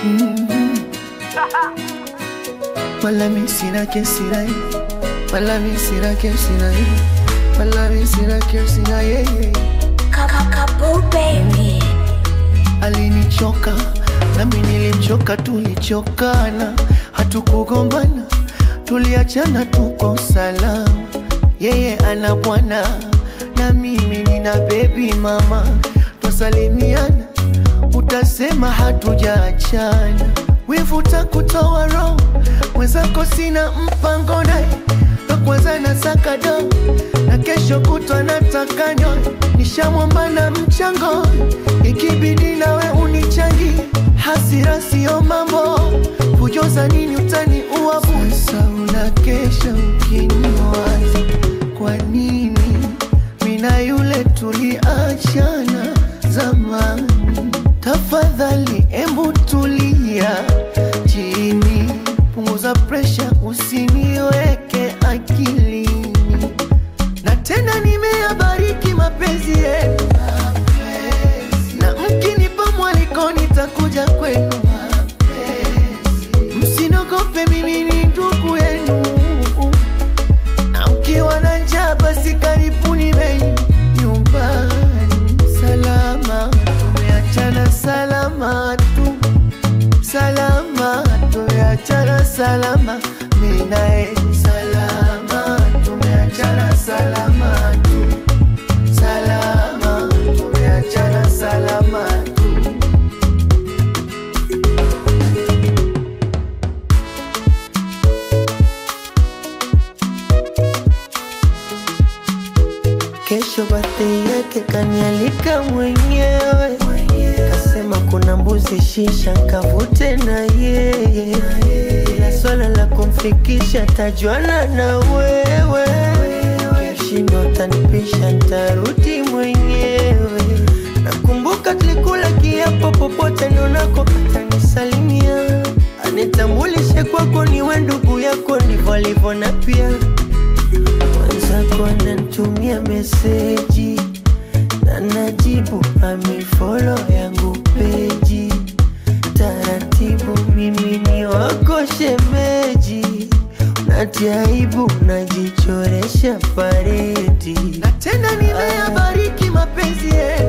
Wala mi sina kesi na yeye, wala mi sina kesi na yeye, wala mi sina kesi na yeye. Kakabo baby. Alinichoka nami nilimchoka, tulichokana, hatukugombana, tuliachana, tuko salama. Yeye ana bwana na mimi nina bebi mama, twasalimiana, utasema hatujaachana. Wivu takutoa roho, mwenzako sina mpango naye, ndo kwanza nasaka do na kesho kutwa nataka nyoe, nishamwomba na mchango, ikibidi nawe unichangi, hasira sio mambo, fujo za nini utani uabu. Sasa unakesha ukiniwaza, kwa nini mina yule tuliachana zamani? Tafadhali embu tulia chini, punguza presha, usiniweke akilini na tena nimeyabariki mapenzi yenu, na mkinipa mwaliko nitakuja kwenu. Msinogope, mimi ni ndugu yenu, na ukiwa na njaa basi karibuni bei nyumbani. Salama tumeachana, salama tu, salama tumeachana, salama mimi naye, salama tumeachana, salama tu, salama tumeachana, salama tu. Kesho birthday yake kanialika mwenyewe, kasema kuna mbuzi shisha kavute na yeye, ila swala la kumfikisha tajuana na wewe, kishindo tanipisha ntarudi mwenyewe. Nakumbuka tulikula kiapo, popote nionako atanisalimia, anitambulishe kwako, niwe ndugu yako, ndivyo alivyo na pia mwenzako ananitumia meseji na najibu amifolo yangu peji taratibu, mimi ni wako shemeji, natia aibu najichoresha paredi, na tena nimeyabariki mapenzi yenu